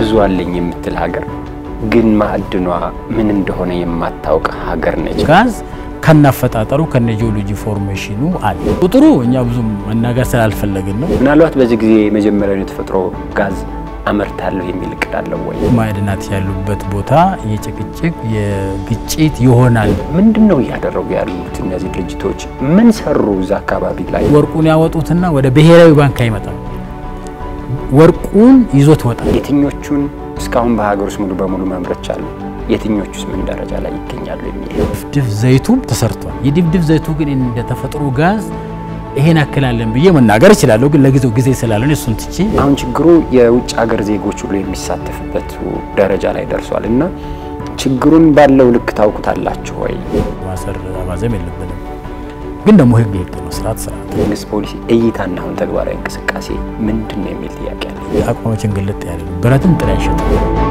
ብዙ አለኝ የምትል ሀገር ግን ማዕድኗ ምን እንደሆነ የማታውቅ ሀገር ነች። ጋዝ ከናፈጣጠሩ ከነ ጂኦሎጂ ፎርሜሽኑ አለ። ቁጥሩ እኛ ብዙም መናገር ስላልፈለግን ነው። ምናልባት በዚህ ጊዜ የመጀመሪያውን የተፈጥሮ ጋዝ አመርታለሁ የሚል እቅድ አለው ወይ? ማዕድናት ያሉበት ቦታ የጭቅጭቅ የግጭት ይሆናል። ምንድን ነው እያደረጉ ያሉት እነዚህ ድርጅቶች? ምን ሰሩ እዛ አካባቢ ላይ? ወርቁን ያወጡትና ወደ ብሔራዊ ባንክ አይመጣም። ወርቁን ይዞት ወጣል። የትኞቹን እስካሁን በሀገር ውስጥ ሙሉ በሙሉ ማምረት ቻሉ? የትኞቹስ ምን ደረጃ ላይ ይገኛሉ የሚል ድፍድፍ ዘይቱም ተሰርቷል። የድፍድፍ ዘይቱ ግን እንደ ተፈጥሮ ጋዝ ይሄን አክላለን ብዬ መናገር እችላለሁ፣ ግን ለጊዜው ጊዜ ስላለን እሱን ትቼ አሁን ችግሩ የውጭ ሀገር ዜጎች ሁሉ የሚሳተፍበት ደረጃ ላይ ደርሷል እና ችግሩን ባለው ልክ ታውቁታላችሁ ወይ? ማሰር ማዘም የለብንም። ግን ደግሞ ህግ ህግ ነው፣ ስርዓት ስርዓት። መንግስት ፖሊሲ እይታና አሁን ተግባራዊ እንቅስቃሴ ምንድን ነው የሚል ጥያቄ አለ። አቋማችን ግልጥ ያለ ነው። ብረትን ጥላ አይሸጥም።